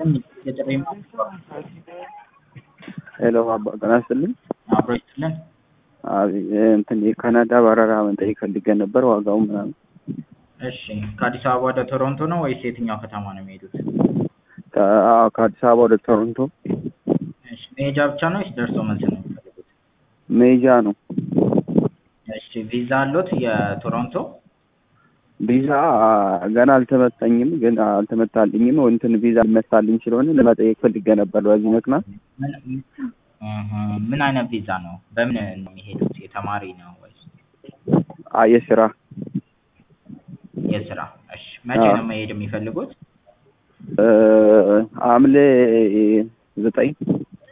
የጥሪ ሄሎ አባ ጤና ይስጥልኝ። አብሮ ይስጥልን። አብ- እንትን የካናዳ በረራ መጠየቅ ፈልጌ ነበር ዋጋው ምናምን። እሺ ከአዲስ አበባ ወደ ቶሮንቶ ነው ወይስ የትኛው ከተማ ነው የሚሄዱት? ከ- አዎ፣ ከአዲስ አበባ ወደ ቶሮንቶ እሺ መሄጃ ብቻ ነው ወይስ ደርሶ መልስ ነው የሚፈልጉት? ሜጃ ነው። እሺ ቪዛ አሎት የቶሮንቶ? ቪዛ ገና አልተመታኝም፣ ግን አልተመታልኝም። እንትን ቪዛ ሊመታልኝ ስለሆነ ለመጠየቅ ፈልጌ ነበር በዚህ ምክንያት። ምን እህ፣ ምን አይነት ቪዛ ነው? በምን ነው የሚሄዱት? የተማሪ ነው ወይስ አ የስራ የስራ? እሺ መቼ አዎ። ነው መሄድ የሚፈልጉት? እ፣ ሐምሌ ዘጠኝ